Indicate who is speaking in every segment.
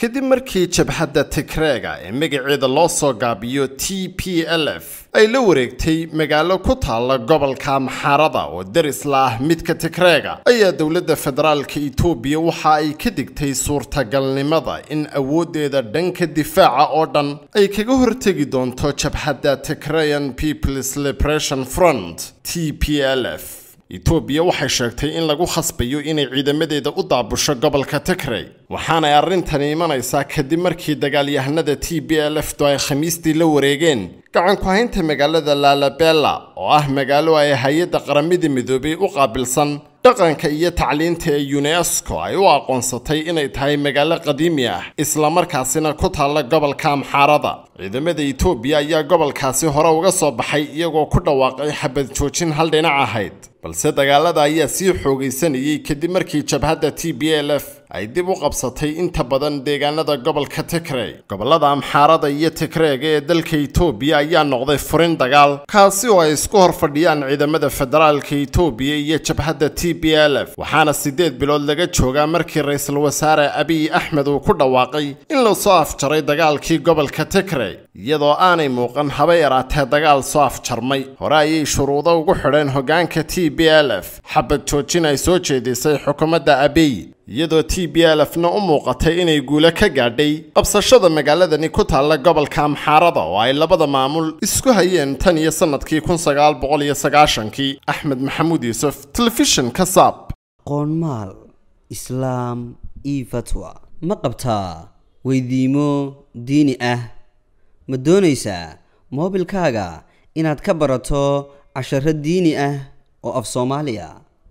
Speaker 1: kadib markii jabhadda tigreega ee magaceeda loo soo gaabiyo t p l f ay la wareegtay magaalo ku taalla gobolka maxaarada oo deris la ah midka tigreega ayaa dowladda federaalka itoobiya waxa ay ka digtay suurtagalnimada in awooddeeda dhanka difaaca oo dhan ay kaga hortegi doonto jabhadda tigrayan peoples liberation front t p l f itoobiya waxay sheegtay in lagu khasbayo inay ciidamadeeda u daabusho gobolka tigrey waxaanay arrintani imanaysaa kadib markii dagaalyahanada t b l f du ay khamiistii la wareegeen gacan ku haynta magaalada laalabella oo ah magaalo ay hay-adda qaramada midoobay u qaabilsan dhaqanka iyo tacliinta ee unesco ay u aqoonsatay inay tahay magaalo qadiimi ah islamarkaasina ku taalla gobolka amxaarada ciidamada itoobiya ayaa gobolkaasi hore uga soo baxay iyagoo ku dhawaaqay xabad joojin hal dhinac ahayd balse dagaalada ayaa sii xoogaysanayay kadib markii jabhadda t b l f ay dib u qabsatay inta badan deegaanada gobolka tigrey gobolada amxaarada iyo tigreega ee dalka itoobiya ayaa noqday furin dagaal kaasi oo ay isku hor fadhiyaan ciidamada federaalka itoobiya iyo jabhadda t b l f waxaana siddeed bilood laga joogaa markii ra-iisul wasaare abiy axmed uu ku dhawaaqay in lasoo afjaray dagaalkii gobolka tigrey iyadoo aanay muuqan haba yaraatee dagaal soo afjarmay hore ayay shuruudo ugu xidheen hoggaanka t b l f xabad joojin ay soo jeedisay xukuumadda abiy iyadoo t b l f na u muuqatay inay guulo ka gaadhay qabsashada magaaladani ku taalla gobolka amxaarada oo ay labada maamul isku hayeen tan iyo sannadkii kun sagaal boqol iyo sagaashankii axmed maxamuud yuusuf telefishin ka saab
Speaker 2: qoonmaal islaam io fatwa ma qabtaa weydiimo diini ah ma doonaysaa moobilkaaga inaad ka barato casharo diini ah oo af soomaaliya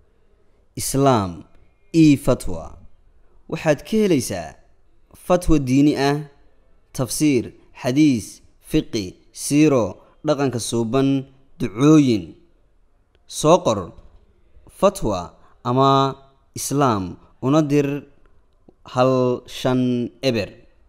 Speaker 2: islaam io fatwa waxaad ka helaysaa fatwa diini ah tafsiir xadiis fiqi siiro dhaqanka suuban ducooyin soo qor fatwa ama islaam una dir hal shan eber